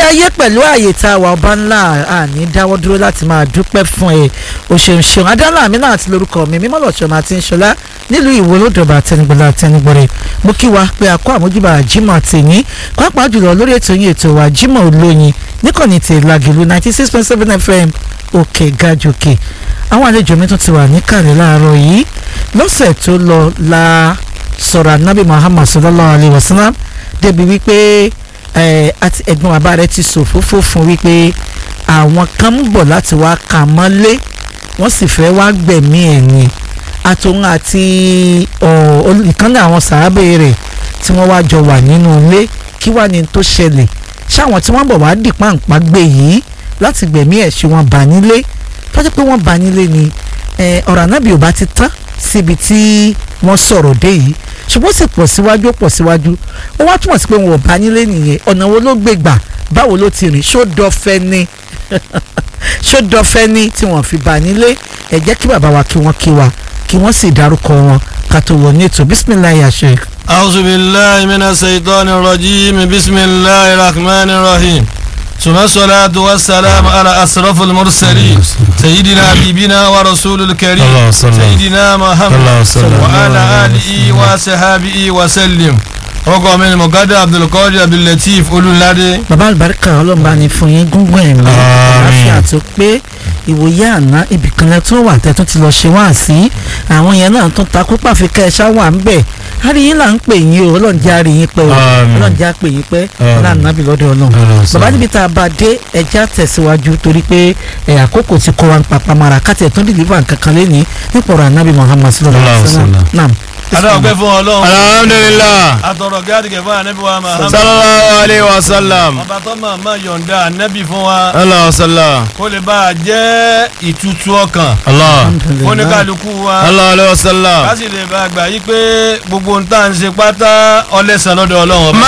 ayé pẹ̀lú ààyè tá a wà ọba ńlá àní dáwọ́ dúró láti máa dúpẹ́ fún ẹ òṣèlú ṣeun adánlá àmì náà àti lórúkọ mi mímọ́ lọ́sọ̀ọ́ máa ti ń ṣọlá nílùú ìwò lódòbà àtẹnugbọ̀lá àtẹnugbọ̀rẹ̀ mo kí wa pé àkó àmójúbà Jímọ̀ tèmi pàápàá jùlọ lórí ètò yín ètò wa Jímọ̀ olóyin níkànnì tí Lágìlú ninety six point seven FM òkè gàjòkè àwọn àlejò mi tún ti wà níkàlẹ̀ láàárọ̀ yìí lọ́sẹ̀ tó lọ la sọ̀rọ̀ anábì Muhammad sallallahu alayhi wa sallam débi wípé àti ẹ̀gbọ́n bàbá rẹ̀ ti sòfófó fún wípé àwọn kan ń bọ̀ láti wá kà mọ́lé wọ́n sì fẹ́ wá gbẹ̀mí ẹ̀ ni àtòun àti ìkànnì àwọn sàábẹ̀ rẹ̀ tí wọ́n wá jọ wà nínú ilé kí wàá ní tó ṣẹlẹ̀ ṣáwọn tí wọ́n bọ̀ wá dì pàǹpá gbé yìí láti gbẹ̀mí ẹ̀ ṣe wọ́n bà nílé tọ́jú pé wọ́n bà nílé ni ọ̀rọ̀ ànábì ò bá ti tán síbi tí wọ́n sọ̀rọ̀ dé yìí ṣùgbọ́n sì pọ̀ síwájú pọ̀ síwájú ó wá túmọ̀ sí pé wọn ò bá nílé nìyẹn ọ̀nà wo ló gbé gbà báwo ló ti rìn ṣó dọ́fẹ́ ni ṣó dọ́fẹ́ ni tí wọ́n fi bá nílé ẹ jẹ́ kí bàbá wa kí wọ́n kí wa kí wọ́n sì dárúkọ wọn ká tó wọ ní ètò bisimilayi àṣẹ. أعوذ بالله من الشيطان الرجيم بسم الله الرحمن الرحيم ثم الصلاة والسلام على أشرف المرسلين سيدنا حبيبنا ورسول الكريم سيدنا محمد وعلى آله وصحبه وسلم ọkọ mi ni mọ̀gádà abdulkadir abdullateef olùládé. bàbá àlùbáríkà ọlọ́run bá ní fún yín gúngún ẹ̀mí àlàáfíà tó pé ìwòye àná ibìkanlẹ̀ tó wà tẹ́tún ti lọ ṣe wá sí àwọn yẹn náà tún takú pàfikẹ́ ẹ̀ ṣáwà ń bẹ̀ àríyìn là ń pè yín o ọlọ́run jẹ́ àríyìn pẹ́ o ọlọ́run jẹ́ àpè yín pẹ́ ọlọ́run nàbì lọ́dọ̀ ọlọ́run bàbá níbi tá a bá dé ẹja tẹ̀síwájú torí pé ẹ̀ àkókò ti kọ́ wa ń papá mara káti ẹ̀ tún dìlífà nǹkan kan lẹ́ni nípa ọ̀rọ̀ ànábì Muhammad sallallahu alaihi wasallam adáwọ̀pẹ́ fún ọlọ́run. alhamdulilah. àtọ̀rọ̀ gáàdìgẹ̀ fún anabi wa Muhammad. sallallahu alayhi wa sallam. ọba tó máa ma yọ̀ǹda anabi fún wa. allah wa sallam. kó lè bá a jẹ́ ìtutù ọkàn. allah. fún ní kálukú wa. allah alayhi wa sallam. ká sì lè bá a gbà yí pé gbogbo ń tà ń ṣe pátá ọlẹ́sàn lọ́dọ̀ ọlọ́run ọba.